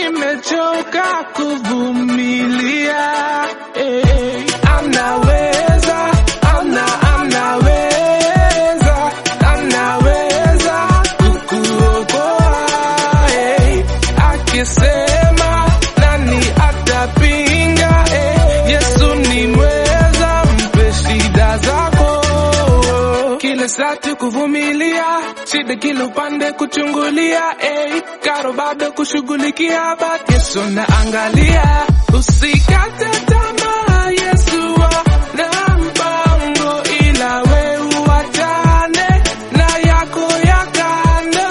nimechoka kuvumilia. Hey, anaweza, ana, anaweza, anaweza kukuokoa. Hey, akisema nani atapinga? Hey, Yesu ni mweza, mpe shida zako kila saa tu kuvumilia, shida kila upande kuchungulia, eh, karo bado kushughulikia, but Yesu naangalia, usikate tamaa, Yesu ana mpango, ila we uachane na yako ya kando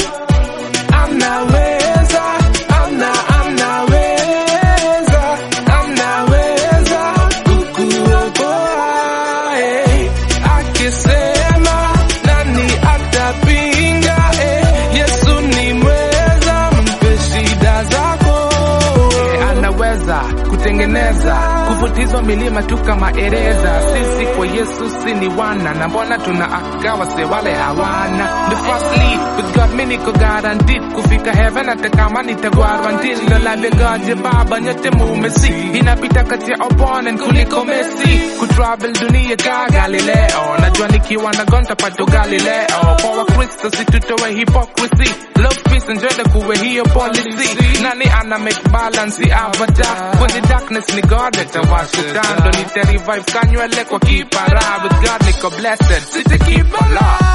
anaweza ana anaweza anaweza kukuokoa eh. akisema nani atapinga eh. yesu ni mweza mpe shida zako eh. anaweza kutengeneza kuvutizwa milima tu kama ereza sisi kwa yesu si ni wana na mbona tuna akawa se wale hawana the firstly with god mi niko guaranteed kufika heaven hata kama nitagwarwa ndilo lave god ya baba nyote mumesi inapita kati ya opponent kuliko mesi kutravel dunia ka galileo najua nikiwa na gonta pato galileo kwa wakristo situtowe hypocrisy love peace and joy kuwe hiyo policy nani ana make balance ya avatar kwenye darkness ni god atawasha tando nita revive kanywele kwa kipara with god niko blessed sita keep my law